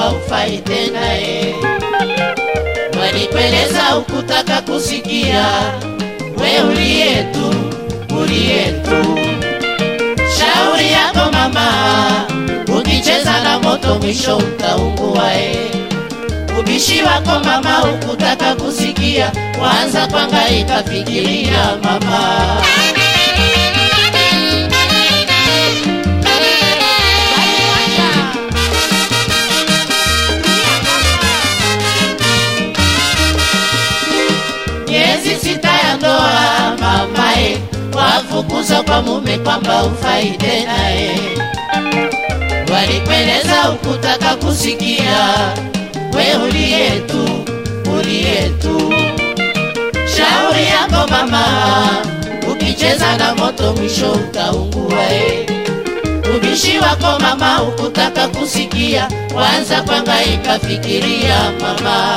kwamba ufai tena e. Walipeleza ukutaka kusikia, we uliye tu, uliye tu. Shauri yako mama, ukicheza na moto mwisho utaungua e. Ubishi wako mama, ukutaka kusikia, kwanza kwangaika fikiria mama. miezi sita ya ndoa mamae, wafukuza kwa mume kwamba ufai tena e. Walipeleza ukutaka kusikia, we uliye tu, uliye tu. Shauri yako mama, ukicheza na moto mwisho utaungua e. Ubishi wako mama, ukutaka kusikia, kwanza kwangaika fikiria mama.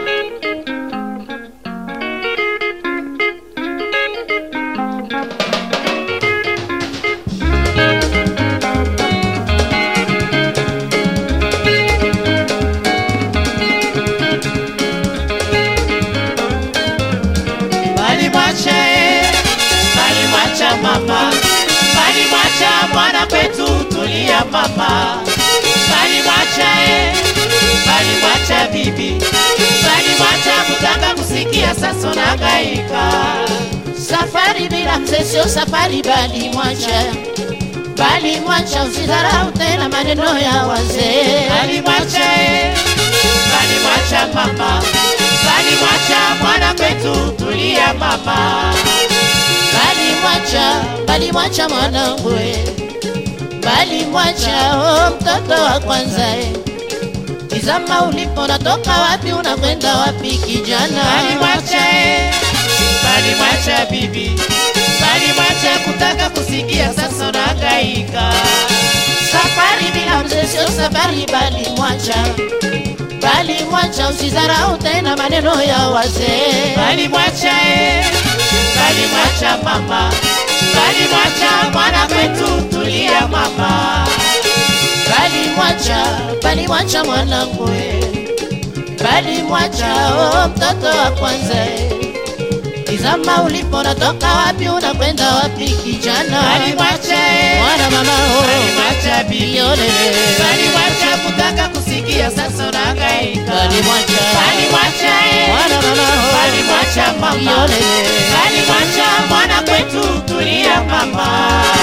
Walimwacha eh, walimwacha mama, walimwacha mwana kwetu, tulia mama, walimwacha eh, walimwacha bibi, walimwacha kutaka kusikia, sasa unagaika. Safari bila mzee sio safari, bali mwacha bali mwacha, usidharau tena maneno ya wazee. Walimwacha eh, walimwacha mama, walimwacha mwana kwetu, tulia mama, walimwacha, walimwacha mwanangu, eh. walimwacha oh, mtoto wa kwanza eh. Tizama ulipo, natoka wapi, unakwenda wapi kijana? Walimwacha eh, walimwacha bibi, walimwacha kutaka kusikia, sasa unahangaika. Safari bila mzee sio safari, bali mwacha bali mwacha, usidharau tena maneno ya wazee. Bali mwacha eh, bali mwacha mama, bali mwacha mwana kwetu, tulia mama, bali mwacha, bali mwacha mwanangu eh, bali mwacha oh, mtoto wa kwanza eh. Tizama ulipo, natoka wapi, unakwenda wapi kijana? Bali mwacha eh, mwana mama oh, bali mwacha bibi, yolele, bali mwacha kutaka kusikia, sasa unahangaika. Bali mwacha, bali mwacha eh, mwana mama oh, bali mwacha mama, yolele, bali mwacha mwana kwetu, tulia mama.